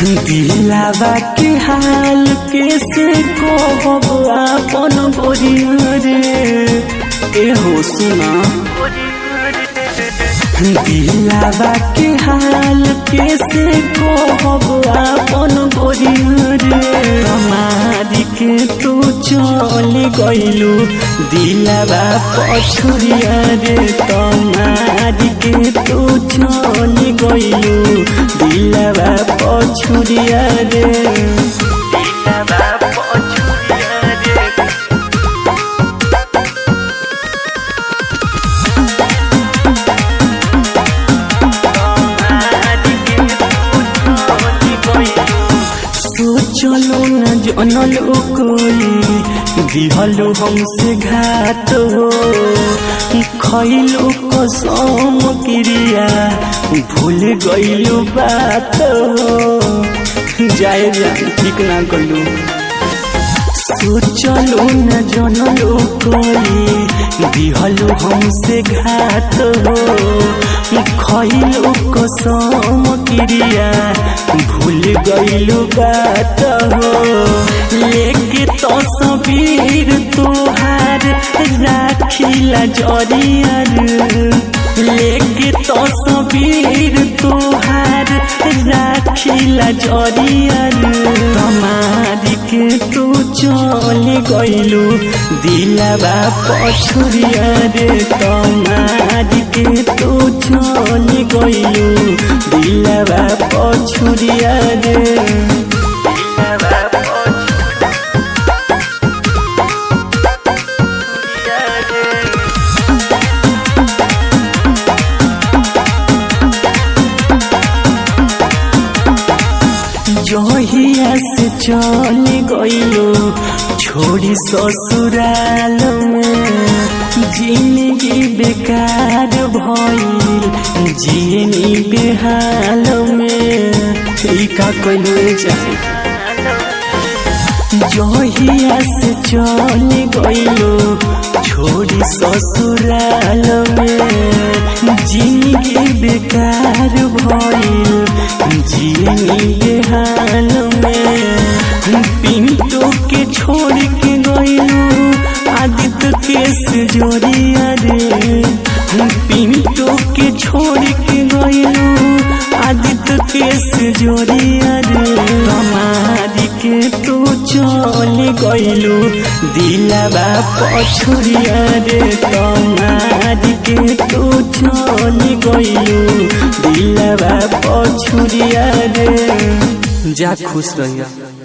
दिलावा के हाल कैसे कहब आपन गोरिया रे ए हो सुना दिलावा के हाल कैसे कहब आपन गोरिया रे हमारी के तू चल गइलू दिलावा पछुरिया रे तमारी के तू चल गइलू दिलावा पछुरिया रे दिलावा पछुरिया रे सोचलो न जनलो कोई दिहलो हमसे घात हो खैलो कसम क्रिया भूल गइलो बात हो जाए जान ठीक ना कलू सोचलो न जनलो कोई दिहलो हमसे घात हो खैलो कसम क्रिया भूल गइलो बात हो लेके तो सबीर तोहार राखिला जरियर लेके तो सबीर तोहार राखिला जरियर तमारी के तू चल गइलू दिलावा पछुरिया रे तमारी के तू चल गइलू दिलावा पछुरिया रे दिलावा पछुरिया रे जहिया से चल गइलो छोड़ी ससुराल में जिंदगी बेकार भइल जियनी बेहाल में ई का कइलो चाहे जहिया से चल गइलो छोड़ी ससुराल में जिंदगी बेकार भइल जियनी बेहाल में पिंटू के छोड़ के गइलो आदित्य के सजोरिया रे पिंटू के छोड़ के गइलो आदित्य के सजोरिया रे हमारी के तू चल गइलू दिलावा पछुरिया रे तमारी के तू चल गइलू दिलावा पछुरिया रे जा खुश रहिया